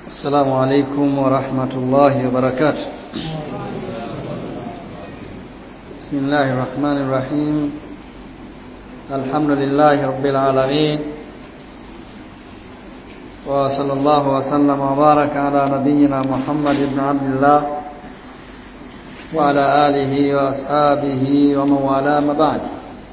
السلام عليكم ورحمة الله وبركاته بسم الله الرحمن الرحيم الحمد لله رب العالمين وصلى الله وسلم وبارك على نبينا محمد بن عبد الله وعلى آله وأصحابه ومن والاه ما بعد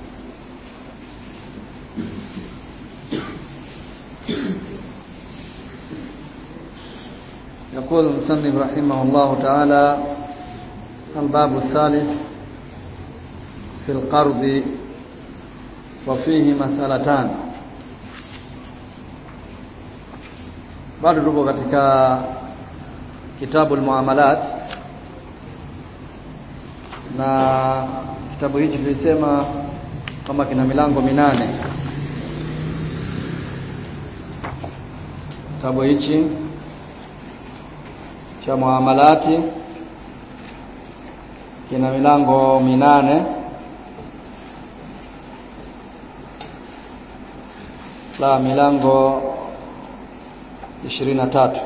يقول المصنف رحمه الله تعالى الباب الثالث في القرض وفيه مسألتان bado tuko katika kitabu almuamalat na kitabu hichi tulisema kwamba kina milango minane kitabu hichi cha muamalati kina milango minane la milango ishirini na tatu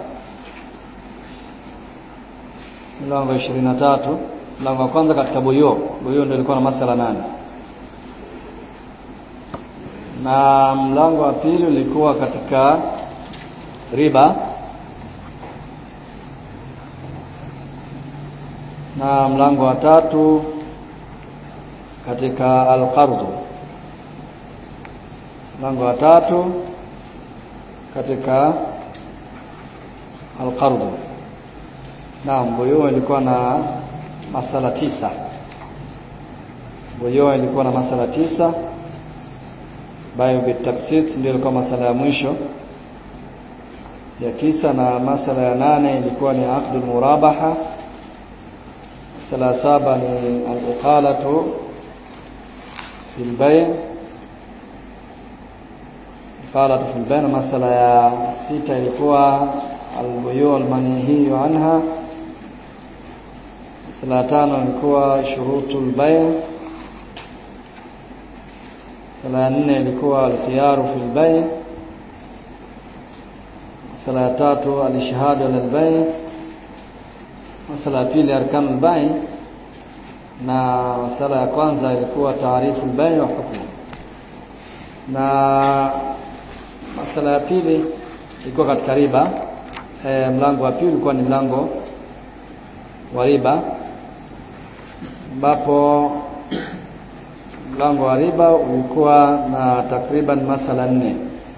milango ishirini na tatu mlango wa kwanza katika buyo buyo ndio ilikuwa na masala nane na mlango wa pili ulikuwa katika riba na mlango wa tatu katika alqardhu mlango wa tatu katika alqardhu naam buyu ilikuwa na masala tisa buyu ilikuwa na masala tisa bayo bitaksit ndio ilikuwa masala ya mwisho ya tisa na masala ya nane ilikuwa ni aqdul murabaha masala saba ni al-iqalatu fil bay' iqalatu fil bay' masala ya sita ilikuwa al-buyu' al-manhiyu anha masala ya tano ilikuwa shurutul bay' masala ya nne ilikuwa al-khiyaru fil bay' masala ya tatu al-ishhadu ala al-bay' masala ya pili arkanul bai na masala ya kwanza ilikuwa taarifu bai wa hukumu na masala ya pili ilikuwa katika riba e, mlango wa pili ulikuwa ni mlango wa riba ambapo mlango wa riba ulikuwa na takriban masala nne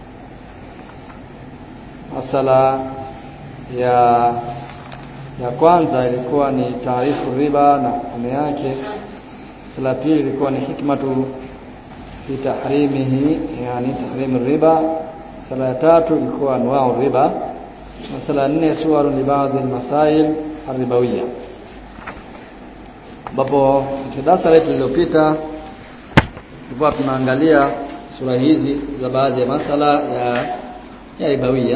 masala ya ya kwanza ilikuwa ni taarifu riba na hukumu yake sala pili ilikuwa ni hikmatu fi tahrimihi yani tahrim riba sala ya tatu ilikuwa anwa'u riba na sala nne suwaru li baadhi almasail arribawiyya ambapo darasa letu lililopita tulikuwa tunaangalia sura hizi za baadhi ya masala ya ya ribawiyya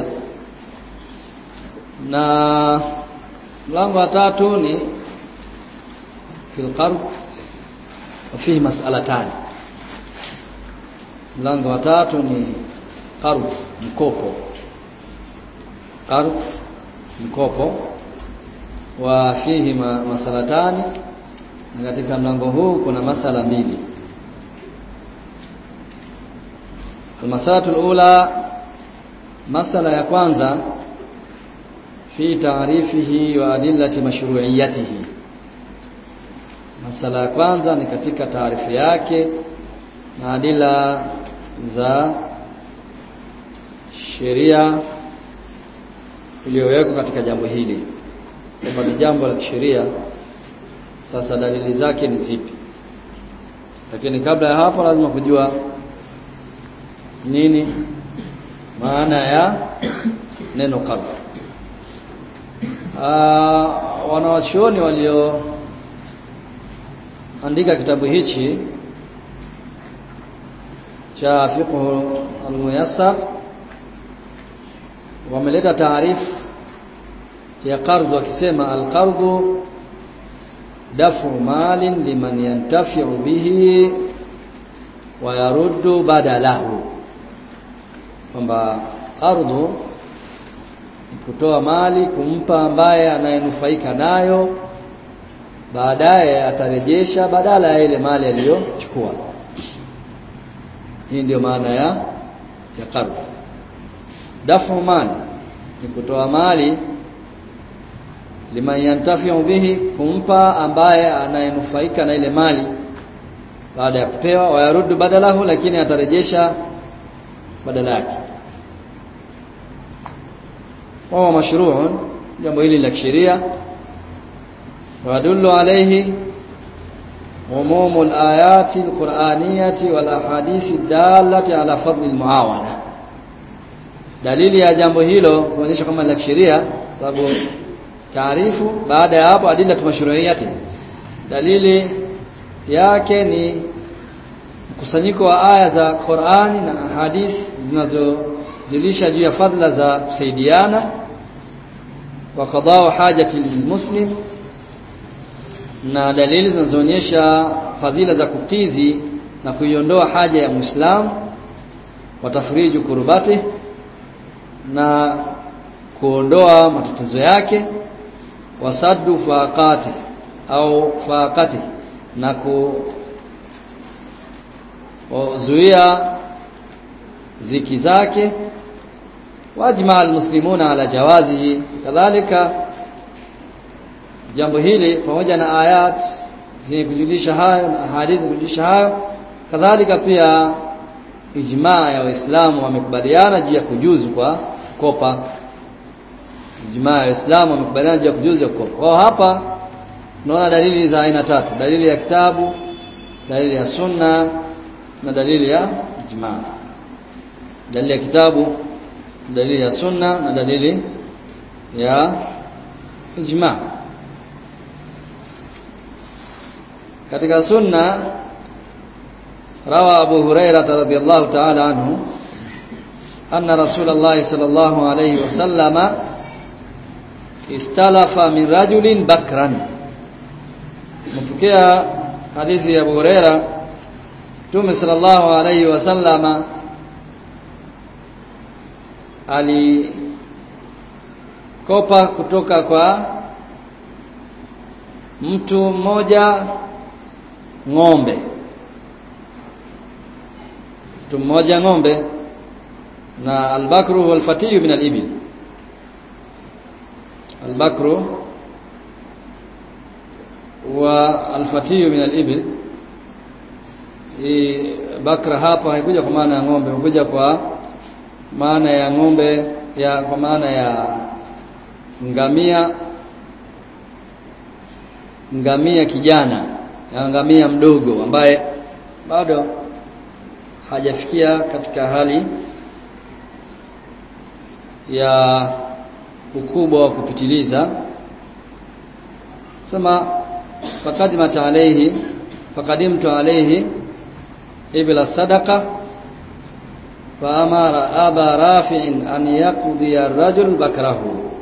na mlango wa tatu ni fil qard wa fihi mas'alatan mlango wa tatu ni qard mkopo qard mkopo wa fihi masalatani na katika mlango huu kuna masala mbili almasalatu alula masala ya kwanza fi taarifihi wa adillati mashru'iyatihi masala ya kwanza ni katika taarifu yake na adila za sheria iliyowekwa katika jambo hili kwamba ni jambo la kisheria sasa dalili zake ni zipi lakini kabla ya hapo lazima kujua nini maana ya neno qardh Uh, wanawachuoni walioandika kitabu hichi cha fiqh al-muyassar wameleta taarifu ya qardh wakisema al-qardhu dafu malin liman yantafi'u bihi wa yaruddu badalahu kwamba qardhu kutoa mali kumpa ambaye anayenufaika nayo baadaye atarejesha badala ya ile mali aliyochukua hii ndio maana ya ya qardh dafu mali ni kutoa mali liman yantafiu bihi kumpa ambaye anayenufaika na ile mali baada ya kupewa wayaruddu badalahu lakini atarejesha badala yake وهو مشروع jambo hili la kisheria wadullu alayhi umum al-ayat al-qur'aniyah wal ahadith ad-dallati ala fadl al-muawana dalili ya jambo hilo kuonyesha kama la kisheria sababu taarifu baada ya hapo adila tumashruiyati dalili yake ni mkusanyiko wa aya za Qur'ani na ahadith zinazojulisha juu ya fadhila za kusaidiana wa qada'u hajati lilmuslim na dalili zinazoonyesha fadhila za kukidhi na kuiondoa haja ya Muislamu watafuriju kurubati na kuondoa matatizo yake wasaddu faqati au faqati na kuzuia dhiki zake wajma almuslimuna ala jawazihi kadhalika jambo hili pamoja na ayat zenye kujulisha hayo na hadithi kujulisha hayo kadhalika pia ijmaa ya waislamu wamekubaliana juu ya kujuzu kwa kopa ijmaa ya waislamu wamekubaliana juu ya kujuzu ya kopa kwa hapa tunaona dalili za aina tatu dalili ya kitabu dalili ya sunna na dalili ya ijmaa dalili ya kitabu dalili ya sunna na dalili ya ijmaa katika sunna rawa abu huraira radhiyallahu ta'ala anhu anna rasulullah sallallahu alayhi wasallama istalafa min rajulin bakran mpokea hadithi ya abu huraira Mtume sallallahu alayhi wasallama alikopa kutoka kwa mtu mmoja ng'ombe mtu mmoja ng'ombe na albakru wal fatiyu min al-ibil albakru wa al-fatiyu min al-ibil hii bakra hapa haikuja kwa maana ya ng'ombe imekuja kwa maana ya ng'ombe ya kwa maana ya ngamia ngamia kijana ya ngamia mdogo ambaye bado hajafikia katika hali ya ukubwa wa kupitiliza sema fakadimat alayhi fakadimtu alayhi ibla sadaqa فأمر أبا رافع أن يقضي الرجل بكره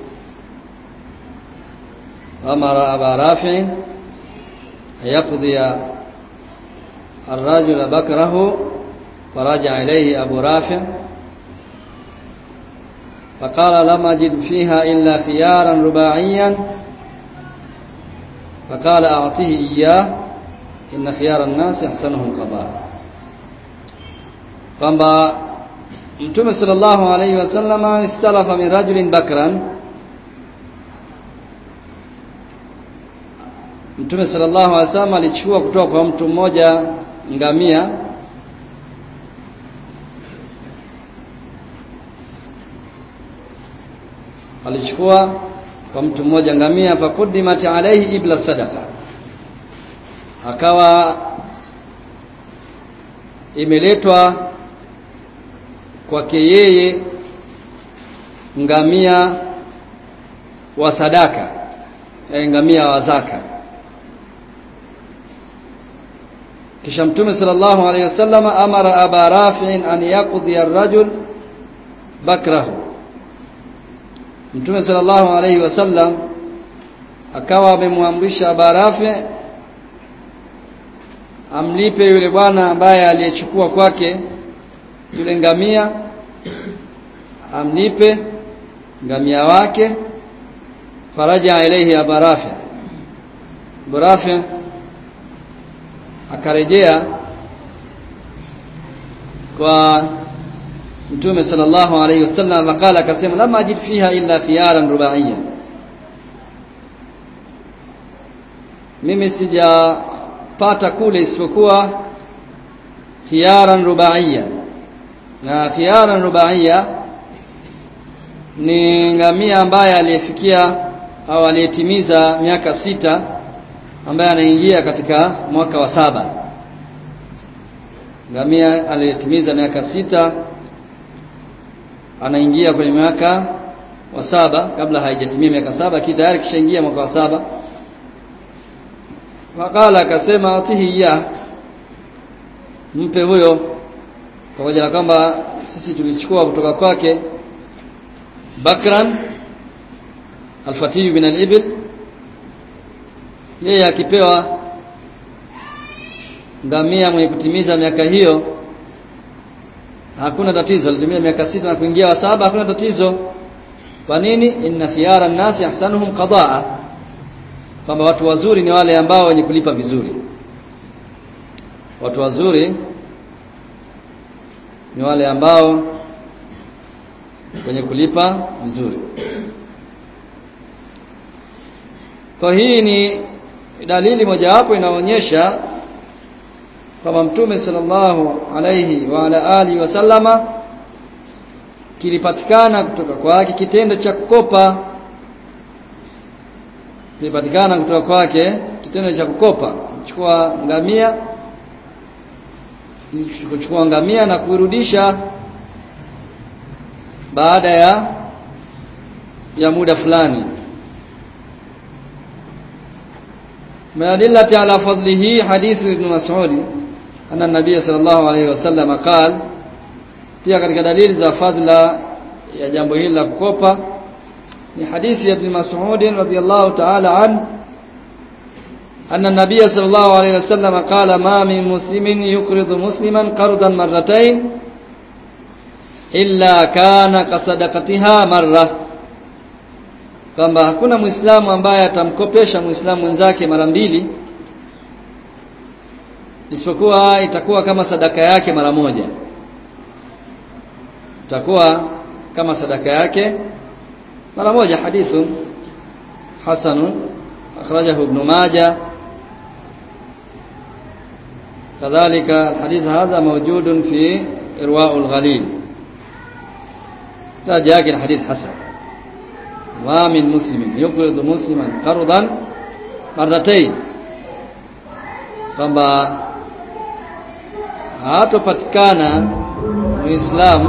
أمر أبا رافع أن يقضي الرجل بكره فرجع إليه أبو رافع فقال لم أجد فيها إلا خيارا رباعيا فقال أعطيه إياه إن خيار الناس أحسنهم قضاء kwamba Mtume sallallahu alaihi wasallama istalafa min rajulin bakran Mtume sallallahu alaihi wasallam alichukua kutoka kwa mtu mmoja ngamia alichukua kwa mtu mmoja ngamia fakudimat alaihi ibla sadaqa akawa imeletwa kwake yeye ngamia wa sadaka yani ngamia wa zaka kisha mtume sallallahu alayhi wasallam amara aba rafi'in an yaqdi ar-rajul bakrahu mtume sallallahu alayhi wasallam akawa amemwamrisha aba rafi' amlipe yule bwana ambaye aliyechukua kwake yule ngamia amlipe ngamia wake faraja ilayhi Abu Rafi Abu Rafi akarejea kwa Mtume sallallahu alayhi wasallam akala akasema lam ajid fiha illa khiyaran rubaiya mimi sijapata kule isipokuwa khiyaran rubaiya na khiyaran rubaiya ni ngamia ambaye aliyefikia au aliyetimiza miaka sita ambaye anaingia katika mwaka wa saba ngamia aliyetimiza miaka sita anaingia kwenye miaka wa saba kabla haijatimia miaka saba ki tayari kishaingia mwaka wa saba wakala akasema atihi ya mpe huyo pamoja na kwamba sisi tulichukua kutoka kwake bakran alfatiyu min alibil yeye akipewa ngamia mwenye kutimiza miaka hiyo hakuna tatizo alitumia miaka sita na kuingia wa saba hakuna tatizo kwa nini inna khiyara nasi ahsanuhum qadaa kwamba watu wazuri ni wale ambao wenye kulipa vizuri watu wazuri ni wale ambao wenye kulipa vizuri kwa hii ni dalili mojawapo inaonyesha kwamba mtume sallallahu alayhi wa ala alihi wasallama kilipatikana kutoka kwake kitendo cha kukopa kilipatikana kutoka kwake kitendo cha kukopa kuchukua ngamia kuchukua ngamia na kuirudisha baada ya ya muda fulani من أدلة على فضله حديث ابن مسعود أن النبي صلى الله عليه وسلم قال pia katika dalili za fadla ya jambo hili la kukopa ni hadithi ya ibn Mas'ud radhiyallahu ta'ala an anna an-nabiy sallallahu alayhi wasallam qala ma min muslimin yuqridu musliman qardan marratayn illa kana kasadaqatiha marra kwamba hakuna muislamu ambaye atamkopesha muislamu mwenzake mara mbili isipokuwa itakuwa kama sadaka yake mara moja itakuwa kama sadaka yake mara moja hadithu hasan akhrajahu ibn majah كذلك الحديث هذا موجود في إرواء الغليل تاجاك الحديث حسن ما من مسلم يقرض مسلما قرضا مرتين kwamba hatopatikana muislamu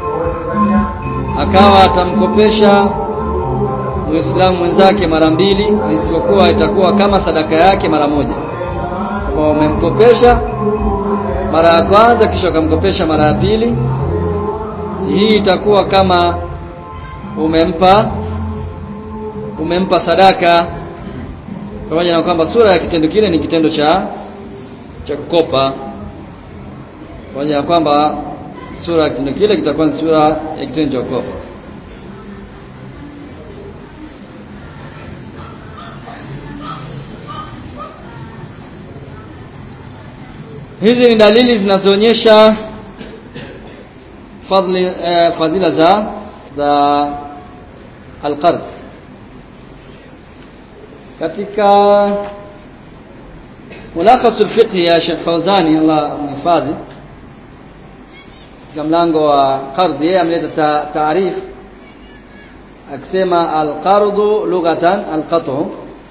akawa atamkopesha muislamu mwenzake mara mbili isipokuwa itakuwa kama sadaka yake mara moja kwa umemkopesha mara ya kwanza kisha ukamkopesha mara ya pili hii itakuwa kama umempa umempa sadaka pamoja na kwamba sura ya kitendo kile ni kitendo cha cha kukopa pamoja na kwamba sura ya kitendo kile kitakuwa ni sura ya kitendo cha kukopa hizi ni dalili zinazoonyesha fadhili eh, fadhila za za alqard katika mulakhasul fiqh ya Sheikh Fawzani Allah mhifadhi katika mlango wa qardh yeye ameleta taarif akisema alqardu lughatan alqat'u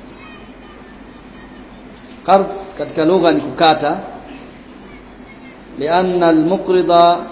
qard katika lugha ni kukata لأن المقرض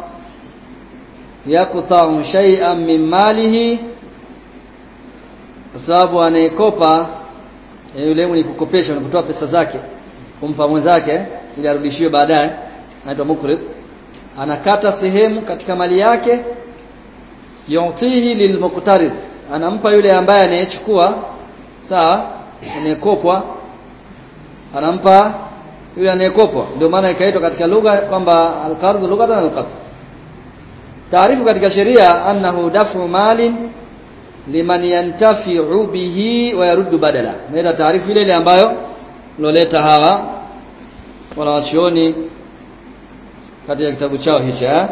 يقطع شيئا من ماله kwa sababu anayekopa yule mwenye kukopesha na kutoa pesa zake kumpa mwenzake ili arudishiwe baadaye anaitwa mukrid anakata sehemu katika mali yake yutihi lilmuqtarid anampa yule ambaye anayechukua sawa anayekopwa anampa yule anayekopwa ndio maana ikaitwa katika lugha kwamba alqardh lughatan alqard taarifu katika sheria annahu dafu malin liman yantafi'u bihi wa yaruddu badala maana taarifu ile ile ambayo loleta hawa wanawachuoni katika kitabu chao hicho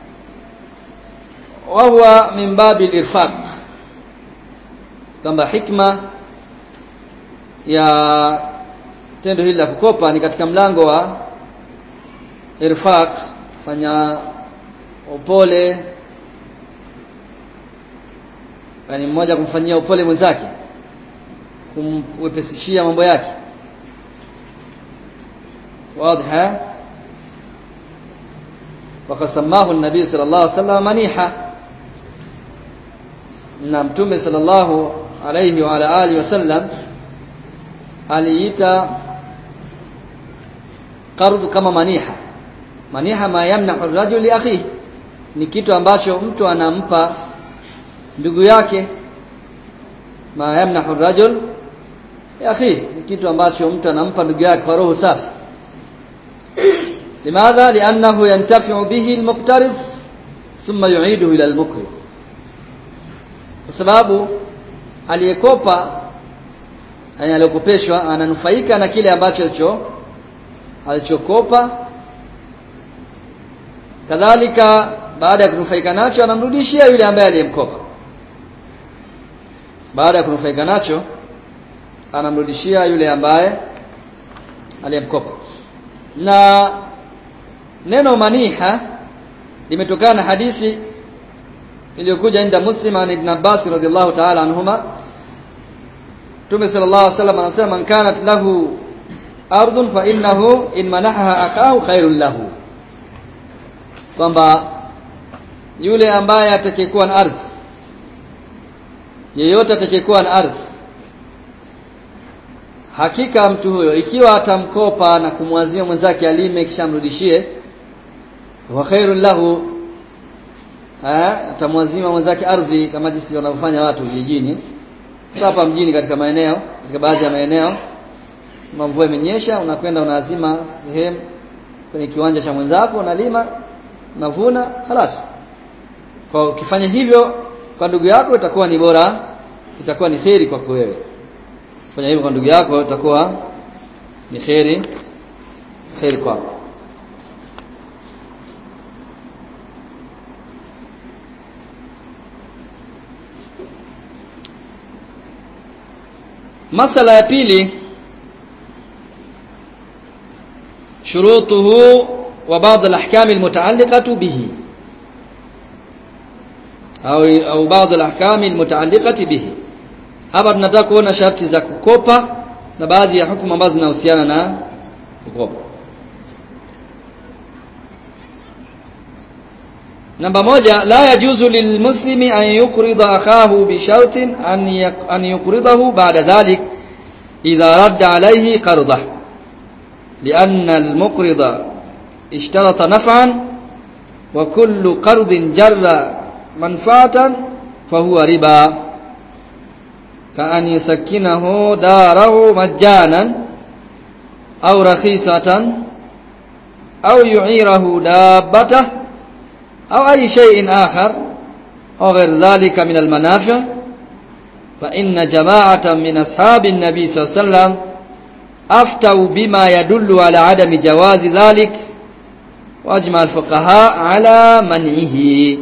wa huwa min babi al-irfaq kwamba hikma ya tendo hili la kukopa ni katika mlango wa irfaq fanya upole yani mmoja kumfanyia upole mwenzake kumwepesishia mambo yake واضح وقد سماه النبي صلى الله عليه وسلم منيحة na mtume sallallahu alayhi wa ala alihi wasallam aliita qardh kama maniha maniha ma yamnahu ar-rajul li akhihi ni kitu ambacho mtu anampa ndugu yake ma yamnahu ar-rajul li akhihi ni kitu ambacho mtu anampa ndugu yake kwa roho safi limadha li'annahu yantafi'u bihi al-muqtarid thumma yu'iduhu ila al-muqrid kwa sababu aliyekopa yani aliyokopeshwa ananufaika na kile ambacho alicho alichokopa kadhalika baada ya kunufaika nacho anamrudishia yule ambaye aliyemkopa baada ya kunufaika nacho anamrudishia yule ambaye aliyemkopa na neno maniha limetokana na hadithi iliyokuja inda Muslim an Ibn Abbas radhiallahu ta'ala anhuma Mtume sallallahu alaihi wasallam anasema man kanat lahu ardhun fa innahu in manahaha akahu khairul lahu kwamba yule ambaye atakayekuwa na ardhi yeyote atakayekuwa na ardhi hakika mtu huyo ikiwa atamkopa na kumwazimia mwenzake alime kisha amrudishie wa khairul lahu atamwazima mwenzake ardhi kama jinsi wanavyofanya watu vijijini hapa mjini katika maeneo katika baadhi ya maeneo mvua imenyesha unakwenda unaazima sehemu kwenye kiwanja cha mwenzako unalima unavuna halas kwa ukifanya hivyo kwa ndugu yako itakuwa ni bora itakuwa ni kheri kwako wewe fanya hivyo kwa ndugu yako itakuwa ni kheri kheri kwako masala ya pili shurutuhu wa baadhi al-ahkam al-mutaalliqatu bihi au au baadhi al-ahkam al-mutaalliqati bihi hapa tunataka kuona sharti za kukopa na baadhi ya hukumu ambazo zinahusiana na kukopa namba moja la yajuzu lilmuslimi an yuqrida akahu bi shartin an an yuqridahu ba'da dhalik idha radda alayhi qardah لأن المقرض اشترط نفعا وكل قرض جر منفعة فهو ربا كأن يسكنه داره مجانا أو رخيصة أو يعيره دابته أو أي شيء آخر أو غير ذلك من المنافع فإن جماعة من أصحاب النبي صلى الله عليه وسلم أفتوا بما يدل على عدم جواز ذلك وأجمع الفقهاء على منعه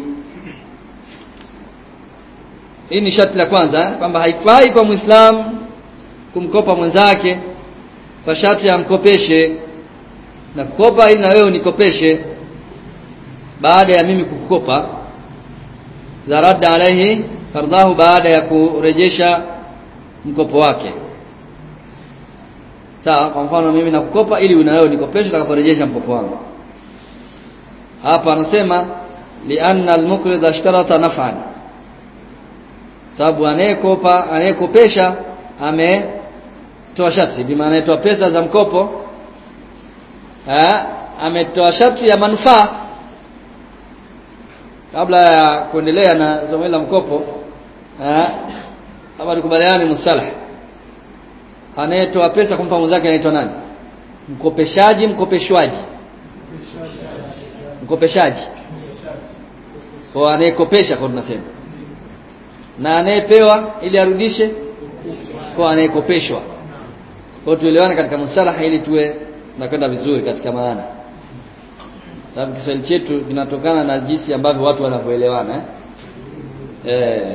hii ni sharti la kwanza kwamba haifai kwa muislam kumkopa mwenzake kwa sharti amkopeshe na kukopa ili na wewe unikopeshe baada ya mimi kukukopa za radda alaihi kardahu baada ya kurejesha mkopo wake sawa kwa mfano mimi nakukopa ili na wewe unikopeshe utakaporejesha mkopo wangu hapa anasema lianna almuqrid ashtarata naf'an sababu anayekopa anayekopesha ametoa sharti bi maana anatoa pesa za mkopo eh ametoa sharti ya manufaa kabla ya kuendelea na somo la mkopo eh hapa tukubaliane mustalah anayetoa pesa kumpa mwenzake anaitwa nani mkopeshaji mkopeshwaji mkopeshaji kwa anayekopesha kwa tunasema na anayepewa ili arudishe kwa anayekopeshwa kwa tuelewane katika mustalaha ili tuwe nakwenda vizuri katika maana sababu Kiswahili chetu kinatokana na jinsi ambavyo watu wanavyoelewana eh eh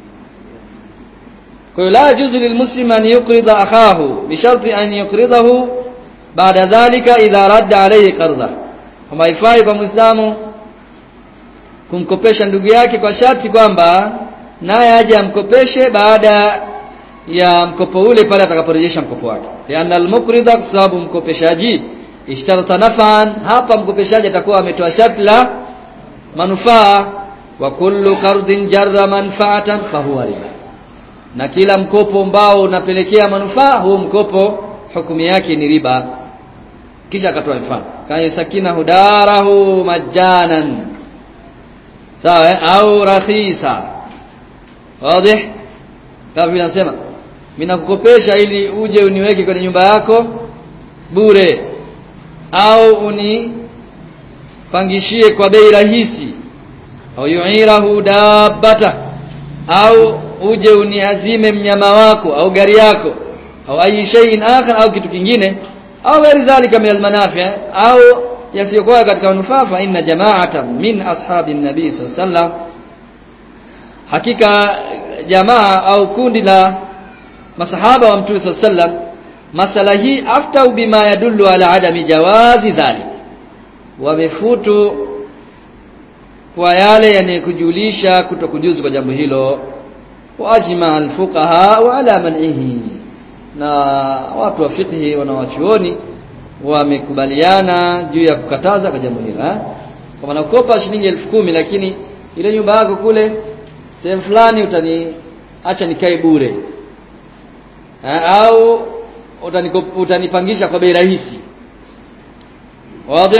kwa hiyo la yajuzu lilmuslim an yuqrida akahu bisharti an yuqridahu baada dhalika idha radda alayhi qarda kama haifai kwa muislamu kumkopesha ndugu yake kwa sharti kwamba naye aje amkopeshe baada ya mkopo ule pale atakaporejesha mkopo wake lianna almuqrida kwa sababu mkopeshaji ishtarata nafan hapa mkopeshaji atakuwa ametoa sharti la manufaa wa kullu qardin jarra manfaatan fahuwa riba na kila mkopo ambao unapelekea manufaa huo mkopo hukumu yake ni riba kisha akatoa mfano kama sakina hudarahu majanan sawa au rakhisa wazi kama vile nasema mimi nakukopesha ili uje uniweke kwenye nyumba yako bure au unipangishie kwa bei rahisi au yu'irahu dabbata au uje uniazime mnyama wako au gari yako au ayi shay'in akhar au kitu kingine au ghairi dhalika min almanafi au yasiyokuwa katika manufaa fa inna jama'atan min ashabi nabii sallallahu alaihi wasallam hakika jamaa au kundi la masahaba wa mtume sallallahu alaihi wasallam masala hii aftau bima yadullu ala adami jawazi dhalik wamefutu kwa yale yanayekujulisha kutokujuzu kwa jambo hilo waajma alfuqaha wa ala man'ihi na watu wa fiqhi wanawachuoni wamekubaliana juu ya kukataza kwa jambo hilo eh kwa maana ukopa shilingi elfu kumi lakini ile nyumba yako kule sehemu fulani utaniacha nikae bure eh, au utaniko- utanipangisha kwa bei rahisi wazi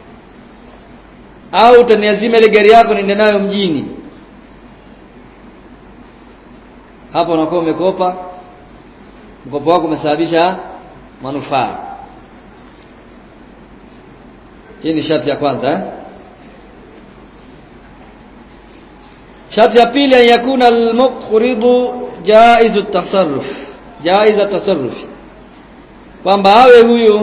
au utaniazima ile gari yako niende nayo mjini hapo unakuwa umekopa mkopo wako umesababisha manufaa hii ni sharti ya kwanza eh? sharti ya pili an yakuna al-muqridu jaizu tasarruf jaiza tasarruf kwamba awe huyu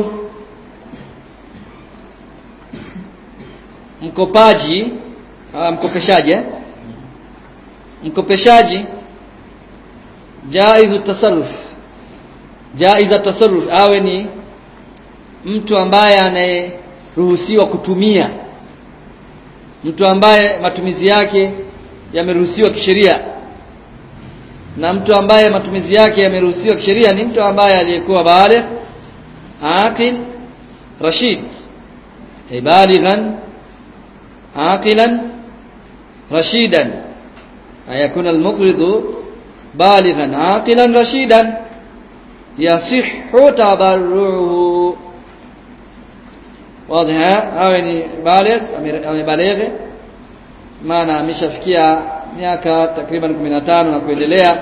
mkopaji ah, mkopeshaji eh? mkopeshaji jaizu tasarruf jaiza tasarruf awe ni mtu ambaye anayeruhusiwa kutumia mtu ambaye matumizi yake yameruhusiwa kisheria na mtu ambaye matumizi yake yameruhusiwa kisheria ni mtu ambaye aliyekuwa baligh aqil rashid ay balighan aqilan rashidan ayakuna almuqridu balighan aqilan rashidan yasihhu tabarruhu wazi awe ni baligh amebaligh maana ameshafikia miaka takriban 15 na kuendelea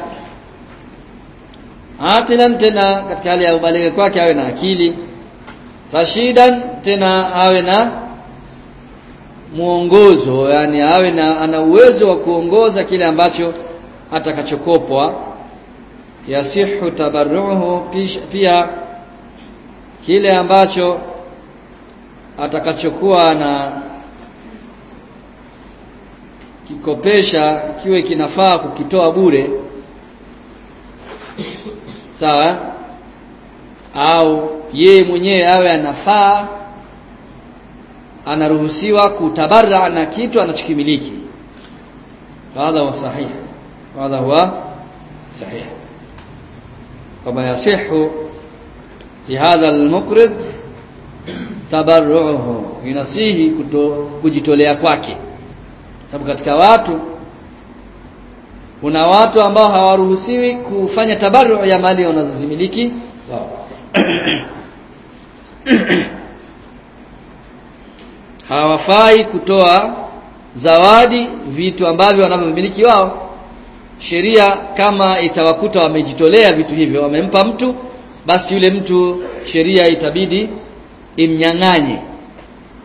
aqilan tena katika hali ya ubalighi kwake awe na akili rashidan tena awe na muongozo yani awe na ana uwezo wa kuongoza kile ambacho atakachokopwa yasihu tabarruhu pia kile ambacho atakachokuwa na kikopesha kiwe kinafaa kukitoa bure sawa au yeye mwenyewe awe anafaa anaruhusiwa kutabarra na kitu anachokimiliki hadha huwa sahih hadha huwa sahih kama yasihu fi hadha almuqrid tabarruhu inasihi kuto, kujitolea kwake sababu katika watu kuna watu ambao hawaruhusiwi kufanya tabarru ya mali wanazozimiliki wao hawafai kutoa zawadi vitu ambavyo wanavyomiliki wao sheria kama itawakuta wamejitolea vitu hivyo wamempa mtu basi yule mtu sheria itabidi imnyang'anye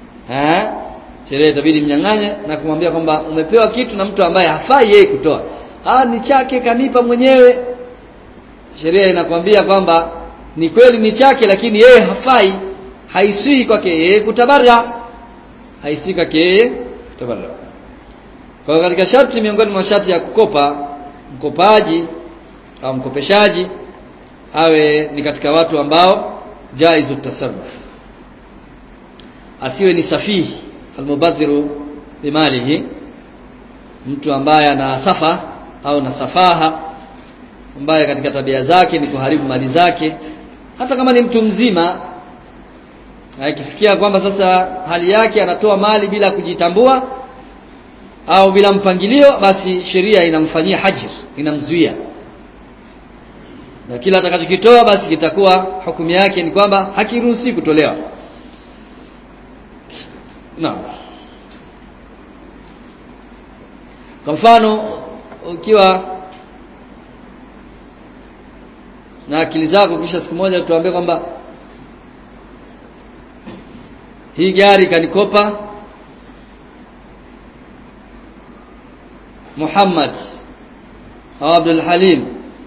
eh sheria itabidi mnyang'anye na kumwambia kwamba umepewa kitu na mtu ambaye hafai yeye kutoa ah ni chake kanipa mwenyewe sheria inakwambia kwamba ni kweli ni chake lakini yeye hafai haisii kwake yeye kutabarra haisii kwake yeye kutabarra kwa katika sharti miongoni mwa sharti ya kukopa mkopaji au mkopeshaji awe ni katika watu ambao jaizu tasarruf asiwe ni safihi almubadhiru bimalihi mtu ambaye ana safa au na safaha ambaye katika tabia zake ni kuharibu mali zake hata kama ni mtu mzima akifikia kwamba sasa hali yake anatoa mali bila kujitambua au bila mpangilio basi sheria inamfanyia hajr inamzuia na kila atakachokitoa basi kitakuwa hukumu yake ni kwamba hakiruhusi kutolewa naam kwa mfano ukiwa na akili zako kisha siku moja tuambie kwamba hii gari kanikopa Muhammad au Abdul Halim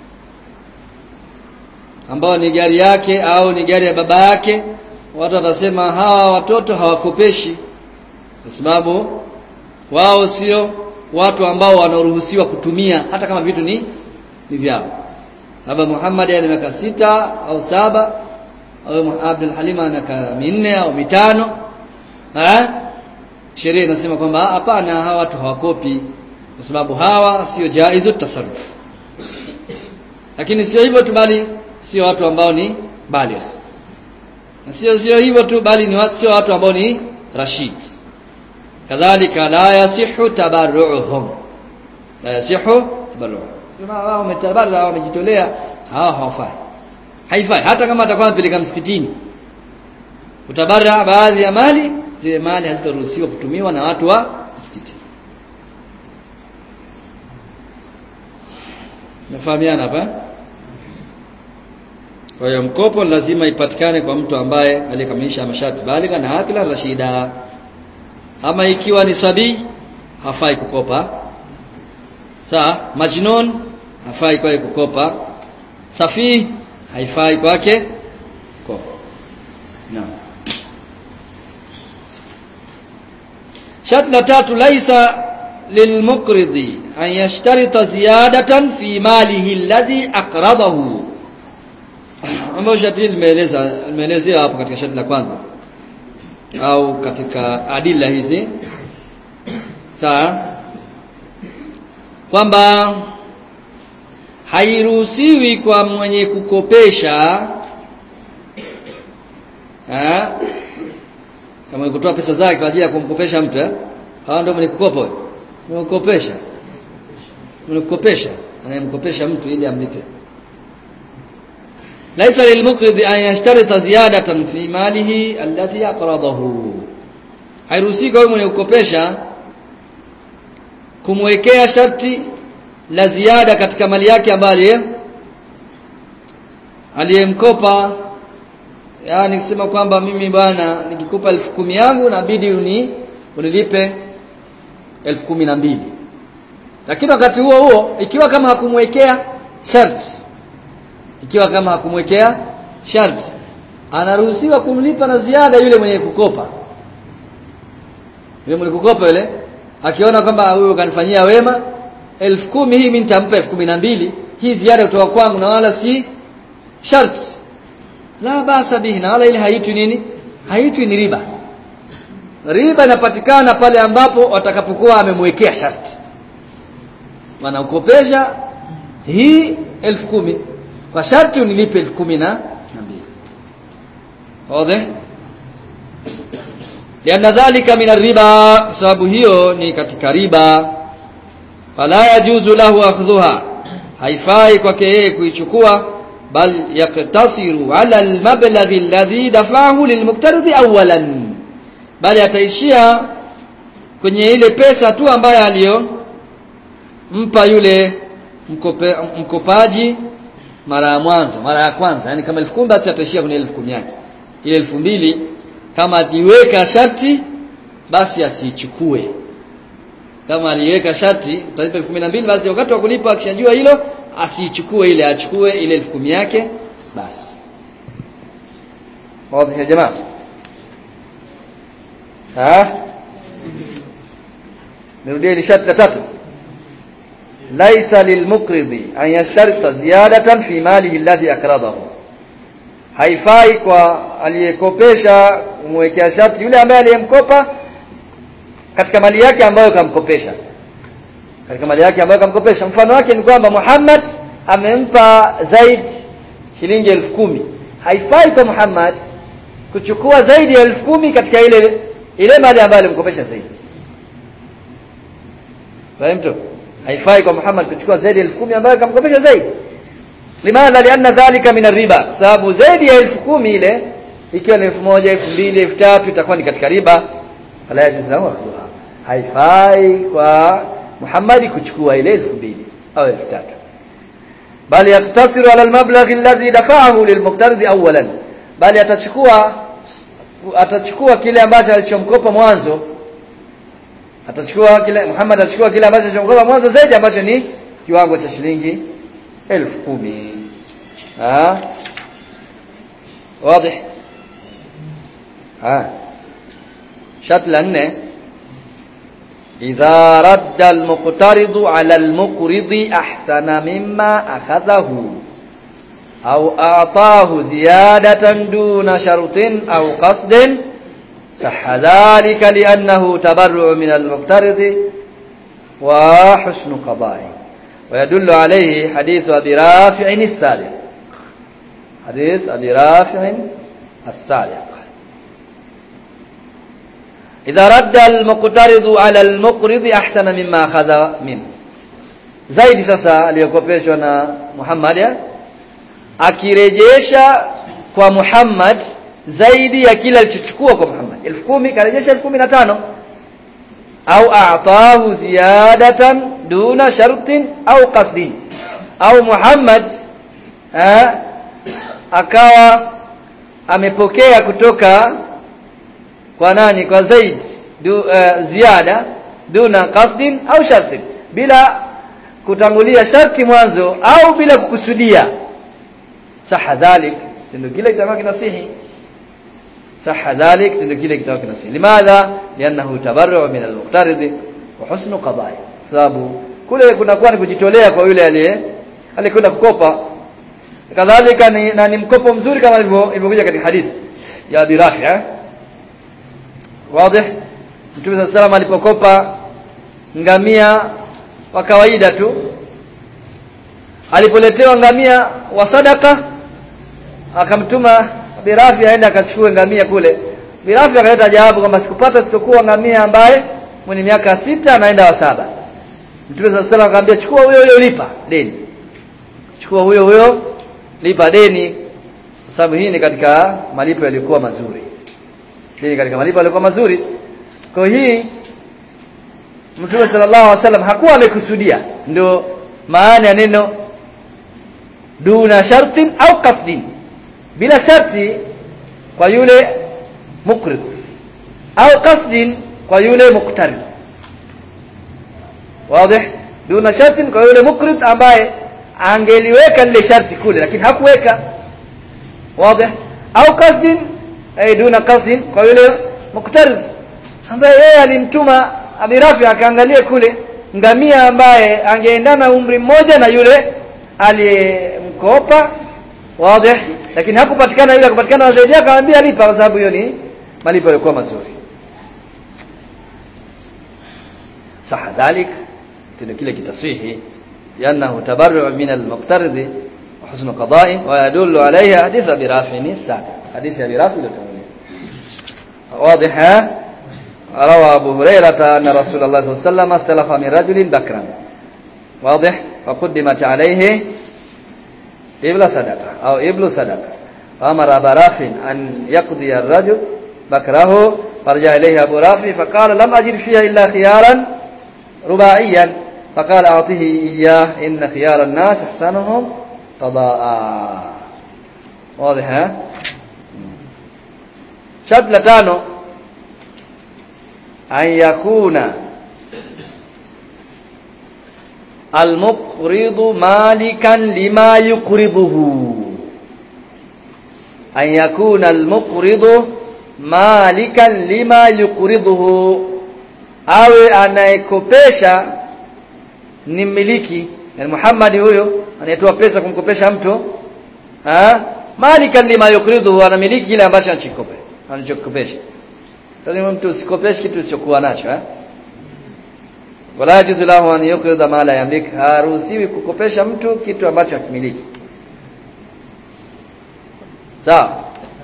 ambao ni gari yake au ni gari ya baba yake watu watasema hawa watoto hawakopeshi kwa sababu wao sio watu ambao wanaruhusiwa kutumia hata kama vitu ni ni vyao labda Muhammad ana miaka sita au saba au Abdul Halim ana miaka minne au mitano eh sheria inasema kwamba hapana hawa watu hawakopi kwa sababu hawa sio jaizu tasarruf lakini sio hivyo tu bali sio watu ambao ni baligh na sio sio hivyo tu bali ni watu sio watu ambao ni rashid kadhalika la yasihu tabarruhum la yasihu tabarruhum sema wao wametabarra wamejitolea hawa hawafai haifai hata kama atakuwa anapeleka msikitini utabarra baadhi ya mali zile mali hazitaruhusiwa kutumiwa na watu wa msikitini Mefahamiana hapa? Kwa hiyo mkopo lazima ipatikane kwa mtu ambaye aliyekamilisha masharti baligha na akila rashida. Ama ikiwa ni sabii hafai kukopa. Sawa? Majnun hafai kwake kukopa. Safi haifai kwake kukopa. Naam. Sharti la tatu laisa lilmuqridi an yashtarita ziyadatan fi malihi alladhi aqradahu ambayo sharti limeeleza limeelezea hapo katika sharti la kwanza au katika adila hizi sawa kwamba hairuhusiwi kwa mwenye kukopesha ha? kama kutoa pesa zake kwa ajili ya kumkopesha mtu eh hawa ndio mwenye kukopa wewe Unakopesha. Unakopesha, anayemkopesha mtu ili amlipe. Laisa lilmuqrid an yashtarita ziyadatan fi malihi allati aqradahu. Hairuhusi kwa mwenye kukopesha kumwekea sharti la ziada katika mali yake ambayo aliyemkopa yani kusema kwamba mimi bwana nikikupa elfu kumi yangu nabidi uni unilipe elfu kumi na mbili lakini wakati huo huo ikiwa kama hakumwekea sharti ikiwa kama hakumwekea sharti anaruhusiwa kumlipa na ziada yule mwenye kukopa yule mwenye kukopa yule akiona kwamba huyo kanifanyia wema elfu kumi hii mimi nitampa elfu kumi na mbili hii ziada kutoka kwangu na wala si sharti la basa bihi na wala ile haitwi nini haitwi ni riba riba inapatikana pale ambapo watakapokuwa amemwekea sharti wanaukopesha hii elfu kumi kwa sharti unilipe elfu kumi na mbili wazi lianna dhalika min riba kwa sababu hiyo ni katika riba fala yajuzu lahu akhdhuha haifai kwake yeye kuichukua bal yaktasiru ala almablaghi alladhi dafahu lilmuqtaridi awalan bali ataishia kwenye ile pesa tu ambayo aliyo mpa yule mkope, mkopaji mara ya mwanzo mara ya kwanza yani kama elfu kumi basi ataishia kwenye elfu kumi yake ile elfu mbili kama aliweka sharti basi asiichukue kama aliweka sharti utalipa elfu kumi na mbili basi wakati wa kulipa akishajua hilo asiichukue ile achukue ile elfu kumi yake basi wazi ya jamaa ha nirudie ile sharti la tatu laisa lilmuqridi an yashtarita ziyadatan fi malihi alladhi akradahu haifai kwa aliyekopesha kumwekea sharti yule ambaye aliyemkopa katika mali yake ambayo kamkopesha katika mali yake ambayo kamkopesha mfano wake ni kwamba Muhammad amempa Zaid shilingi elfu kumi haifai kwa Muhammad kuchukua zaidi ya elfu kumi katika ile ile mali ambayo alimkopesha Zaid fahamtu haifai kwa Muhammad kuchukua zaidi ya elfu kumi ambayo kamkopesha Zaid limadha lianna dhalika min riba sababu zaidi ya elfu kumi ile ikiwa ni elfu moja elfu mbili elfu tatu itakuwa ni katika riba fala yajuz lahu akhdhuha haifai kwa Muhammad kuchukua ile elfu mbili au elfu tatu bali yaktasiru ala almablagh alladhi dafa'ahu lilmuqtaridi awwalan bali atachukua atachukua kile ambacho alichomkopa mwanzo atachukua kile Muhammad atachukua kile ambacho alichomkopa mwanzo zaidi ambacho ni kiwango cha shilingi elfu kumi ah wazi ah شرط لأنه إذا رد المقترض على المقرض أحسن مما أخذه أو أعطاه زيادة دون شرط أو قصد صح ذلك لأنه تبرع من المقترض وحسن قضائه ويدل عليه حديث أبي رافع السابق حديث أبي رافع السابق إذا رد المقترض على المقرض أحسن مما أخذ منه zaidi sasa aliyokopeshwa na Muhammad ya? akirejesha kwa Muhammad zaidi ya kile alichochukua kwa Muhammad elfu kumi karejesha elfu kumi na tano au a'tahu ziyadatan duna shartin au qasdin au Muhammad eh, akawa amepokea kutoka kwa nani kwa Zaid du, uh, ziada duna qasdin au shartin bila kutangulia sharti mwanzo au bila kukusudia saha dhalik tendo kile kitakuwa kinasihi saha dhalik tendo kile kitakuwa kinasihi limadha lianahu tabarru min al-muqtarid wa husnu qada'i sababu kule kunakuwa ni kujitolea kwa yule aliye alikwenda kukopa kadhalika ni, na ni mkopo mzuri kama ilivyokuja katika hadithi ya Abi Rafi eh wazi Mtume صلى الله alipokopa ngamia wa kawaida tu alipoletewa ngamia wa sadaka akamtuma Birafi aende akachukue ngamia kule Birafi akaleta jawabu kwamba sikupata sikokuwa ngamia ambaye mwenye miaka sita anaenda wa saba Mtume صلى الله akamwambia chukua huyo huyo lipa deni chukua huyo huyo lipa deni sababu hii ni katika malipo yaliokuwa mazuri dini katika malipo yalikuwa mazuri kwa hii Mtume sallallahu alaihi wasallam hakuwa amekusudia ndio maana ya neno duna shartin au qasdin bila sharti kwa yule mukrid au qasdin kwa yule muqtarid wazi duna shartin kwa yule mukrid ambaye angeliweka lile sharti kule lakini hakuweka wazi au qasdin ay duna qasdin kwa yule muktarid ambaye yeye alimtuma Abirafi akaangalie kule ngamia ambaye angeendana umri mmoja na yule aliyemkopa wazi lakini hakupatikana yule akapatikana zaidi akamwambia lipa kwa sababu hiyo ni malipo yalikuwa mazuri صح ذلك tendo kile kitaswihi لانه تبرع من المقترض وحسن قضاء ويدل عليه حديث ابي رافع السابق حديث ابي رافع التمويل واضح روى ابو هريره ان رسول الله صلى الله عليه وسلم استلف من رجل بكرا واضح فقدمت عليه ابل صدقه او ابل صدقه فامر ابا رافع ان يقضي الرجل بكره فرجع اليه ابو رافع فقال لم اجد فيها الا خيارا رباعيا فقال اعطه اياه ان خيار الناس احسنهم قضاء واضح ها شرط لتانو an yakuna almuqridu malikan lima yuqriduhu an yakuna almuqridu malikan lima yuqriduhu awe anayekopesha ni mmiliki yani Muhammad huyo anayetoa pesa kumkopesha mtu ha malikan lima yuqriduhu anamiliki kile ambacho anachokopesha anachokopesha lazima mtu usikopeshe kitu usichokuwa nacho eh wala yajuzu lahu an yuqrida ma la yamlik haruhusiwi kukopesha mtu kitu ambacho hakimiliki sawa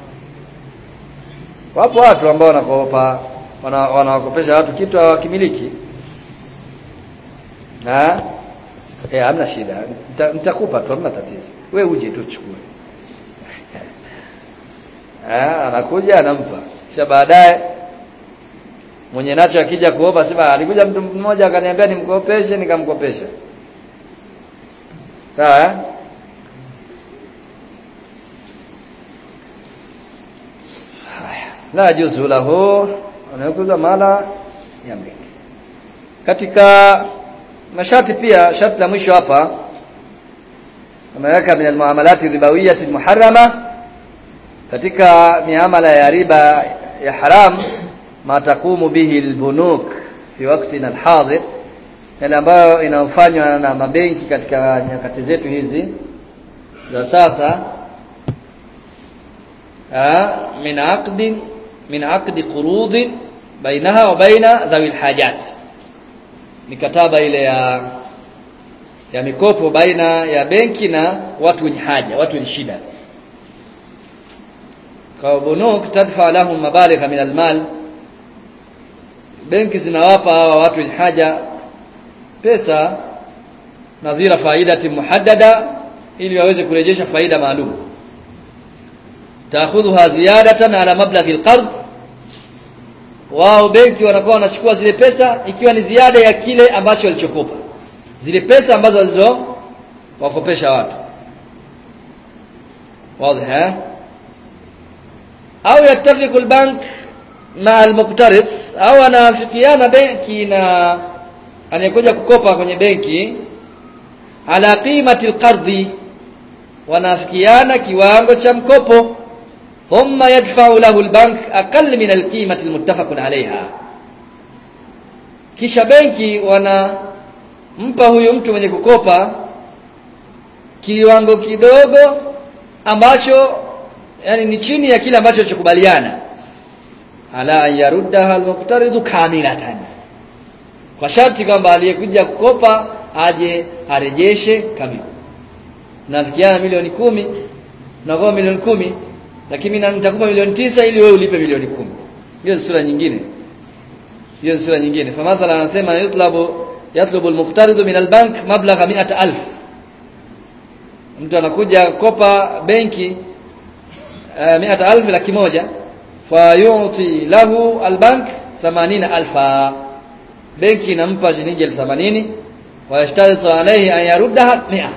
wapo watu ambao wanakopa wanawakopesha watu kitu hawakimiliki ha eh hamna shida nitakupa tu hamna tatizo we uje tu chukue eh anakuja anampa kisha baadaye mwenye nacho akija kuomba sema alikuja mtu mmoja akaniambia nimkopeshe nikamkopesha sawa eh la juzu lahu anayokuza mala yamlik katika masharti pia sharti la mwisho hapa ameweka min almuamalati ribawiyati muharrama katika miamala ya riba ya haram ma taqumu bihi albunuk fi waqtina alhadir yale ambayo inafanywa na mabenki katika nyakati zetu hizi za sasa min aqdin min aqdi qurud bainaha wa baina dhawi alhajat mikataba ile ya ya mikopo baina ya benki na watu wenye haja watu wenye shida kwa bunuk tadfa lahum mabaligha min almal benki zinawapa hawa watu wenye haja pesa nadhira faidati muhaddada ili waweze kurejesha faida maalum taakhudhuha ziyadatan ala mablaghi alqard wao benki wanakuwa wanachukua zile pesa ikiwa ni ziada ya kile ambacho walichokopa zile pesa ambazo walizo wakopesha watu wazi eh au yattafiqu albank ma almuqtarid au anafikiana benki na anayekuja kukopa kwenye benki ala qimati alqardhi wanafikiana kiwango cha mkopo thumma yadfa'u lahu albank aqall min alqimati almuttafaq alayha kisha benki wanampa huyu mtu mwenye kukopa kiwango kidogo ambacho yani ni chini ya kile ambacho chokubaliana ala an yaruddaha almuqtaridu kamilatan kwa sharti kwamba aliyekuja kukopa aje arejeshe kamili nafikiana milioni kumi na milioni kumi lakini mimi nitakupa milioni tisa ili wewe ulipe milioni kumi hiyo ni sura nyingine hiyo ni sura nyingine fa mathala anasema yutlabu yatlubu almuqtaridu min albank mablagha 100000 mtu anakuja kopa benki uh, 100000 laki moja fa yu'ti lahu albank 80000 benki inampa shilingi 80 wa yashtaritu alayhi an yaruddaha 100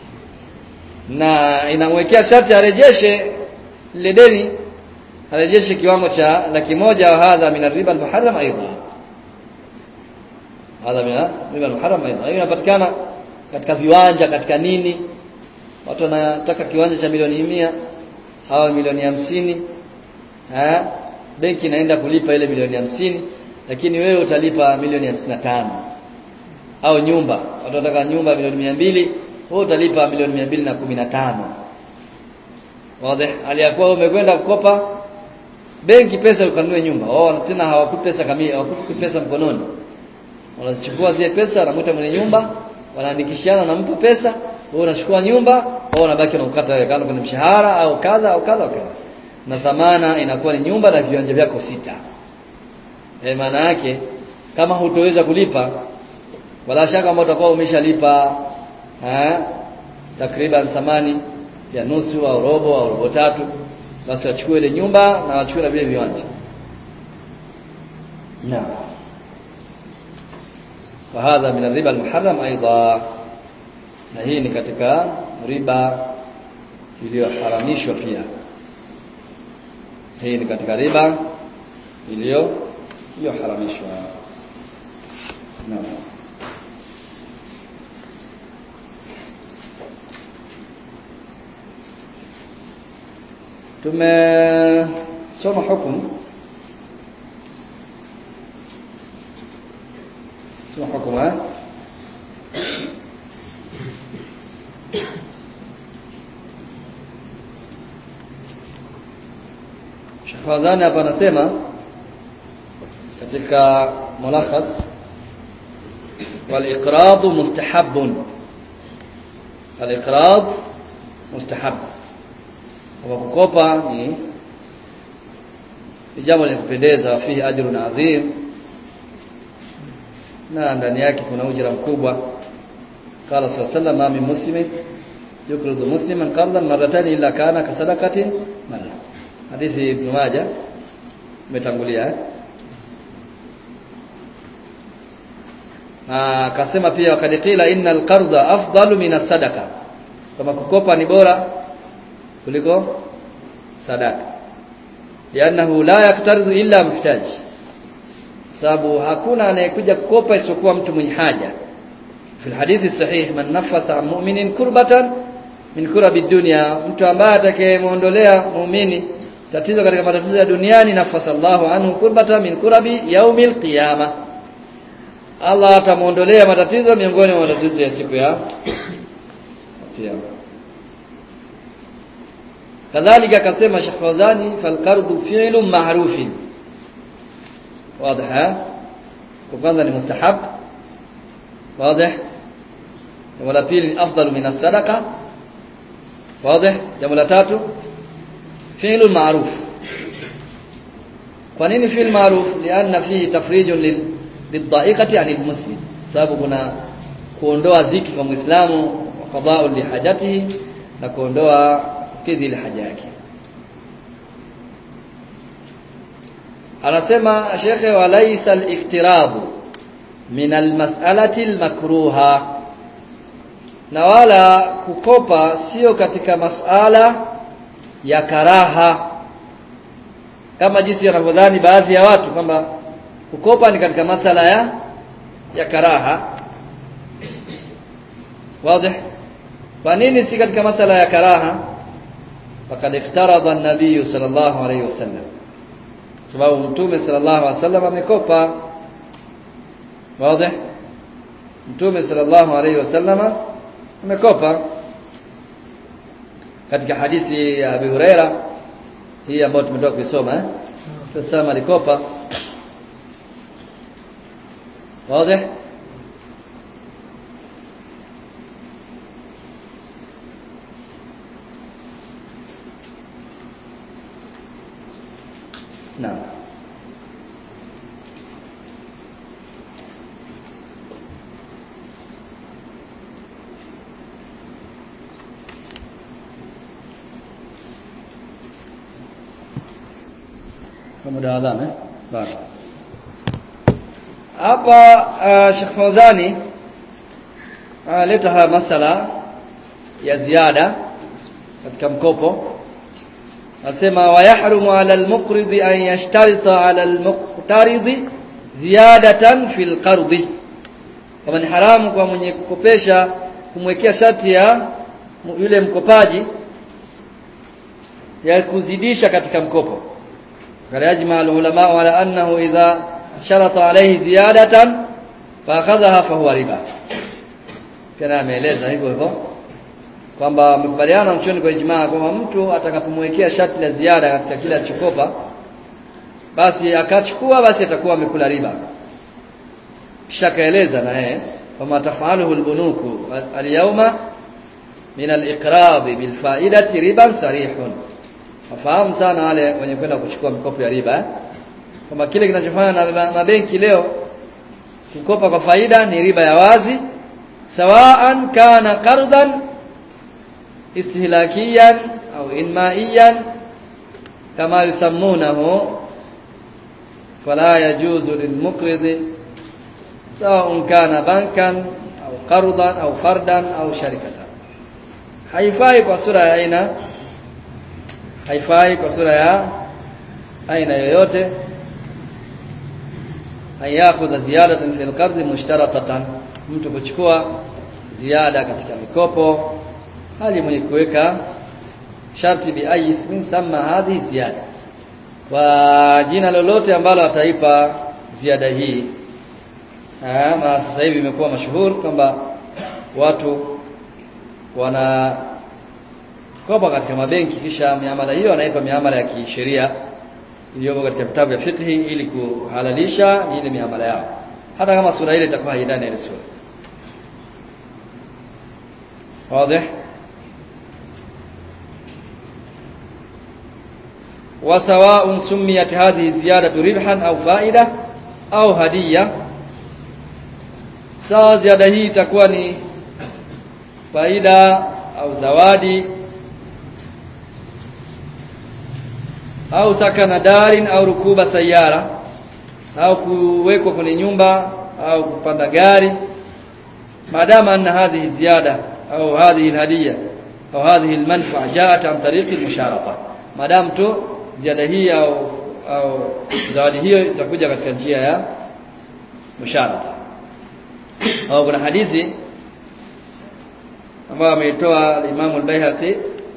na inamwekea sharti arejeshe lile deni arejeshe kiwango cha laki moja wa hadha min riba al-muharram aidha hadha min riba al-muharram aidha hiyo inapatikana katika viwanja katika nini watu wanataka kiwanja cha milioni mia au milioni hamsini eh benki inaenda kulipa ile milioni hamsini lakini wewe utalipa milioni hamsini na tano au nyumba watu wanataka nyumba milioni mia mbili wewe utalipa milioni mia mbili na kumi na tano wazi aliyakuwa umekwenda kukopa benki pesa ukanunue nyumba wao tena hawakupi pesa kamili hawakupi pesa mkononi wanazichukua zile pesa wanamwita mwenye nyumba wanaandikishana nampa pesa wewe unachukua nyumba wao unabaki unakata wewe kando kwenye mshahara au kadha au kadha au kadha na dhamana inakuwa ni nyumba na viwanja vyako sita e, maana yake kama hutoweza kulipa wala shaka kama utakuwa umeshalipa eh takriban thamani ya nusu au robo au robo tatu basi wachukue ile nyumba na wachukue na vile viwanja naam وهذا من الربا المحرم ايضا na hii ni katika riba iliyoharamishwa pia hii ni katika riba iliyo iliyoharamishwa naam tumesoma hukumu soma hukumu eh Sheikh Fadhani hapa anasema katika mulakhas wal iqrad mustahabun al iqrad mustahab kwa kukopa ni jambo la kupendeza fihi ajrun adhim na ndani yake kuna ujira mkubwa qala sallallahu alayhi min muslimin yukridu musliman qardan marratan illa kana kasadaqatin marra hadithi ibn majah umetangulia eh? na akasema pia wakad qila innal qarda afdalu min as-sadaqa kama kukopa ni bora kuliko sadaka lianahu la yaktaridu illa muhtaj sababu hakuna anayekuja kukopa isipokuwa mtu mwenye haja fi hadithi sahih man nafasa an mu'minin kurbatan min kurabi dunya mtu ambaye atakayemuondolea muumini tatizo katika matatizo ya duniani nafasa Allahu anhu kurbatan min kurabi yaumil qiyamah Allah atamuondolea matatizo miongoni mwa matatizo ya siku ya kiyama kadhalika akasema Sheikh Fawzani fal qardu fi'lun ma'rufin واضح kwanza ni mustahab واضح jambo la pili ni afdalu min as-sadaqa واضح jambo la tatu fi'lun ma'ruf kwa nini fi'l ma'ruf lianna fihi tafrijun lil lidha'iqati 'anil muslim sababu kuna kuondoa dhiki kwa muislamu qada'u li hajatihi na kuondoa kidhi li haja yake anasema shekhe walaysa al-iktiradu min al-mas'alati al-makruha na wala kukopa sio katika masala ya karaha kama jinsi wanavyodhani baadhi ya watu kwamba kukopa ni katika masala ya ya karaha wazi kwa nini si katika masala ya karaha faqad iktarada an-nabiy sallallahu alayhi wasallam sababu mtume sallallahu alayhi wasallam amekopa wazi mtume sallallahu alayhi wasallam amekopa katika hadithi ya Abi Huraira hii ambayo tumetoka kuisoma eh Tusema alikopa واضح نعم muda adhan eh bado hapa uh, Sheikh Fawzani analeta haya masala ya ziada katika mkopo nasema wayahrumu ala almuqrid an yashtarita ala almuqtarid ziyadatan fil qardi kama ni haramu kwa mwenye kukopesha kumwekea sharti ya yule mkopaji ya kuzidisha katika mkopo قال يجمع العلماء على أنه إذا شرط عليه زيادة فأخذها فهو ربا kana ameeleza hivyo hivyo kwamba wamekubaliana mchoni kwa ijmaa kwamba mtu atakapomwekea sharti la ziada katika kila chokopa basi akachukua basi atakuwa amekula riba kisha kaeleza na yeye kwamba tafaluhu albunuku alyawma min aliqrad bilfaidati riban sarihun wafahamu sana wale wenye kwenda kuchukua mikopo ya riba eh? kwamba kile kinachofanya na mabenki leo kukopa kwa faida ni riba ya wazi sawaan kana qardan istihlakiyan au inmaiyan kama yusammunahu fala yajuzu lilmuqrid sawa'un kana bankan au qardan au fardan au sharikatan haifai kwa sura ya aina haifai kwa sura ya aina yoyote ayakhudha ziyadatan fil qard mushtaratatan mtu kuchukua ziada katika mikopo hali mwenye kuweka sharti bi ayi ismin sama hadhi ziada kwa jina lolote ambalo ataipa ziada hii ma sasa hivi imekuwa mashuhuri kwamba watu wana kopa katika mabenki kisha miamala hiyo anaipa miamala ya kisheria iliyopo katika vitabu vya fiqh ili kuhalalisha ile miamala yao hata kama sura ile itakuwa haidani ile sura wazi وسواء سميت هذه الزيادة ربحا أو فائدة أو هدية sawa ziada hii itakuwa ni faida au zawadi au sakana darin au rukuba sayara au kuwekwa kwenye nyumba au kupanda gari maadama anna hadhihi ziyada au hadhihi alhadiya au hadhihi almanfa'a ja'at an tariqi almusharata madam tu ziada hii au au zawadi hiyo itakuja katika njia ya musharata au kuna hadithi ambayo ameitoa Imam al-Baihaqi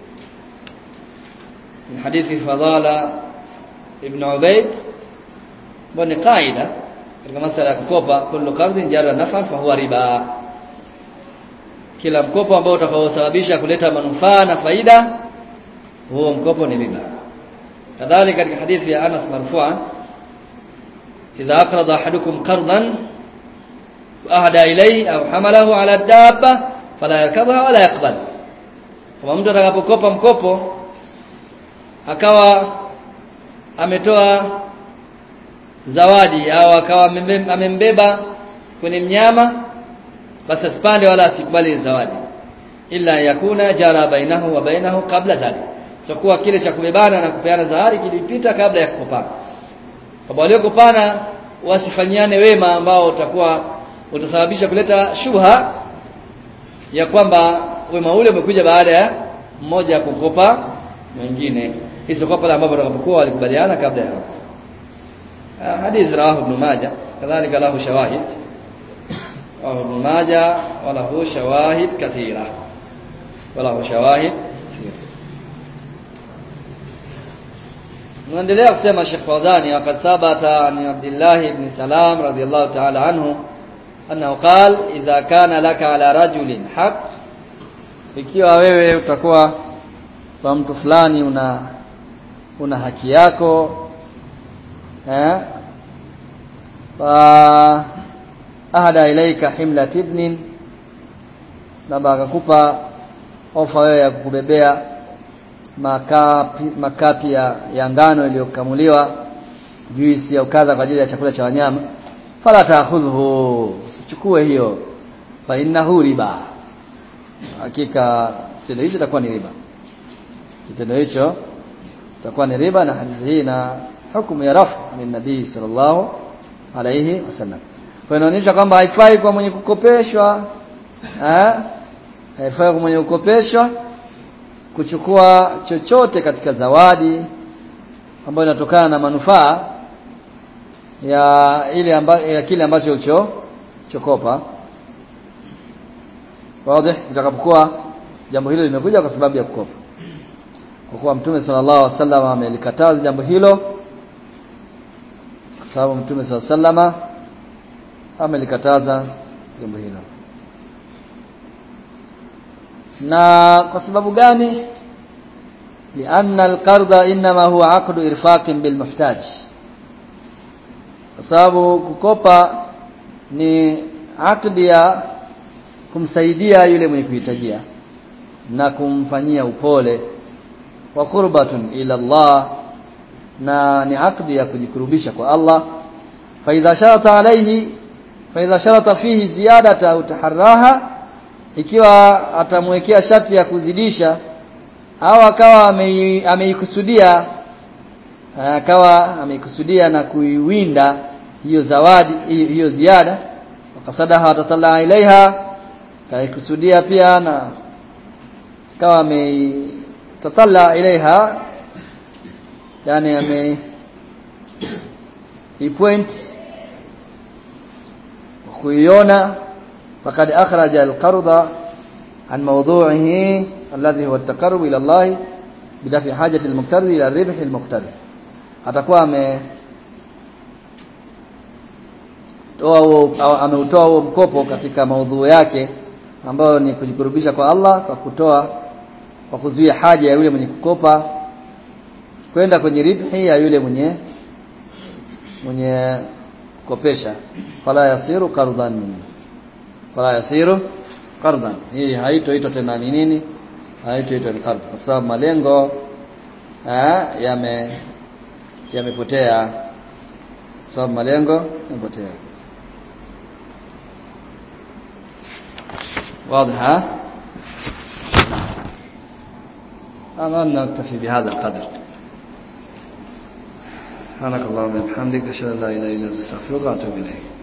من حديث فضالة ابن عبيد بني قاعدة katika masala ya kukopa kullu qardin jarra naf'an fa huwa riba kila mkopo ambao utakaosababisha kuleta manufaa na faida huo mkopo ni riba kadhalika katika hadithi ya Anas marfu'an idha aqrada ahadukum qardan ahda ilayhi au hamalahu ala dabba fala yarkabha wala yaqbal kama mtu atakapokopa mkopo akawa ametoa zawadi au akawa amembeba kwenye mnyama basi asipande wala asikubali zawadi illa yakuna jara bainahu wa bainahu kabla dhalik so kuwa kile cha kubebana na kupeana zawadi kilipita kabla ya kukopana kwa waliokopana wasifanyiane wema ambao utakuwa utasababisha kuleta shubha ya kwamba wema ule umekuja baada ya mmoja kukopa mwingine hizo kwa pale ambapo watakapokuwa walikubaliana kabla ya hapo hadith rawahu ibn majah kadhalika lahu shawahid rawahu ibn majah wa lahu shawahid kathira wa lahu shawahid Naendelea kusema Sheikh Fawzani waqad thabata an Abdullah ibn Salam radiyallahu ta'ala anhu annahu qala idha kana laka ala rajulin haq ikiwa wewe utakuwa kwa mtu fulani una una haki yako eh fa ahada ilaika himlat ibnin labda akakupa ofa wewe ya kukubebea makapi, makapi ya, ya ngano iliyokamuliwa juisi ya ukadha kwa ajili ya chakula cha wanyama fala ta'khudhu sichukue hiyo fa innahu riba hakika kitendo hicho itakuwa ni riba kitendo hicho itakuwa ni riba na hadithi hii na hukumu ya rafu min nabii sallallahu alayhi wasallam kwa inaonyesha kwamba haifai kwa mwenye kukopeshwa eh haifai kwa mwenye kukopeshwa kuchukua chochote katika zawadi ambayo inatokana na manufaa ya ile amba, ya kile ambacho ulicho chokopa wazi itakapokuwa jambo hilo limekuja kwa sababu ya kukopa kwa kuwa mtume sallallahu alaihi wasallam amelikataza jambo hilo kwa sababu mtume sallallahu alaihi wasallam amelikataza jambo hilo na kwa sababu gani lianna alqarda inma huwa aqdu irfaqin bilmuhtaj kwa sababu kukopa ni akdi ya kumsaidia yule mwenye kuhitajia na kumfanyia upole wa qurbatun ila Allah na ni akdi ya kujikurubisha kwa Allah fa idha sharata alayhi fa idha sharata fihi ziyadata au taharraha ikiwa atamwekea sharti ya kuzidisha au akawa ameikusudia akawa ameikusudia na kuiwinda hiyo zawadi hiyo, hiyo ziada wakasadaha watatala ilaiha kaikusudia pia na akawa ametatala ilaiha yani ame ipoint kuiona فقد أخرج القرض عن موضوعه الذي هو التقرب إلى الله bidafi hajati al-muqtarid ila ribhi al-muqtarid atakuwa ame toa huo ameutoa huo mkopo katika maudhui yake ambayo ni kujikurubisha kwa Allah kwa kutoa kwa kuzuia haja ya yule mwenye kukopa kwenda kwenye ribhi ya yule mwenye mwenye kopesha fala yasiru qardan fala yasiru qardan hii haitoitwa tena ni nini haitoitwa ni qard kwa sababu malengo eh yame yamepotea sababu malengo yamepotea واضح هذا نكتفي بهذا القدر سبحانك اللهم وبحمدك اشهد ان لا اله الا انت استغفرك واتوب اليك